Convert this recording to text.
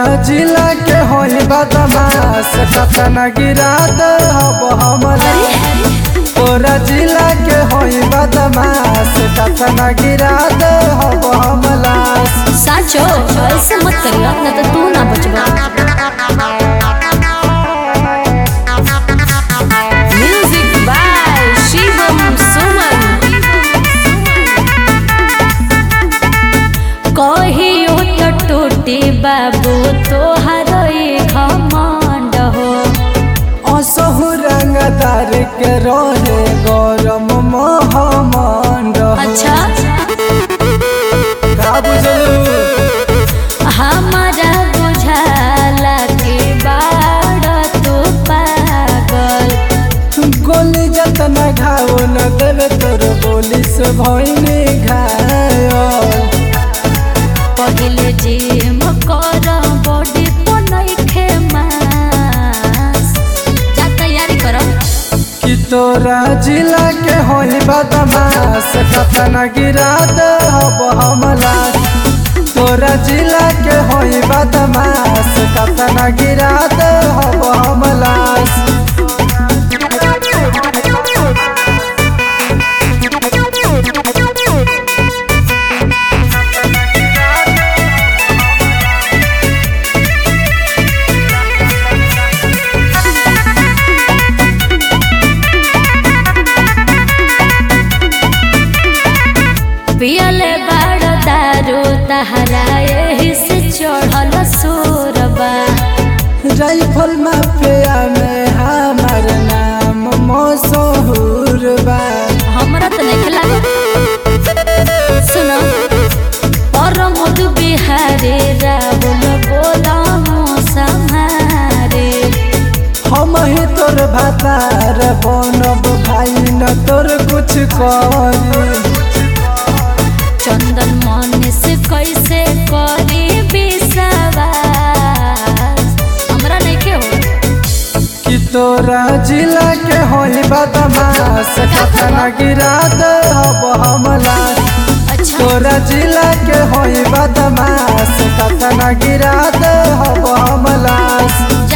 जिला के होई बदमाश कतना गिरा दे हब हमला तोरा जिला के होई बदमाश कतना गिरा दे हब हमला साचो ऐसे मत करियो ना तो तू ना बचबा म्यूजिक बाय शिवम सुमन कहियो तो टूटी बाबू तोहर घमंड हो असहु रंगदार के रहे गरम महमंड अच्छा का बुझलू हमारा बुझाला के बाड़ तू पागल गोली जतना घाव न देवे तोर बोली से भइनी घायल पहिले जिम कर बॉडी तो नइखे मास जा तैयारी कर कि तोरा जिला के होई बदमाश कतना गिरा दे हब हमला तोरा जिला के होई बदमाश कतना गिरा दे हब हमला पियले बाड़ दारू तहरा एही से चढ़ल सोरबा राइफल माफिया में हमार नाम मशहूर बा हमरा तो नहीं लागत सुनो और मधु बिहारी राहुल बोला संहारे हम ही तोर भातार बनब भाई न तोर कुछ करी चंदन मन से कैसे करी विश्वास हमरा नहीं के हो कि तोरा जिला के होई बदमाश कतना गिरा दे हब हमला अच्छा तोरा जिला के होई बदमाश कतना गिरा दे हब हमला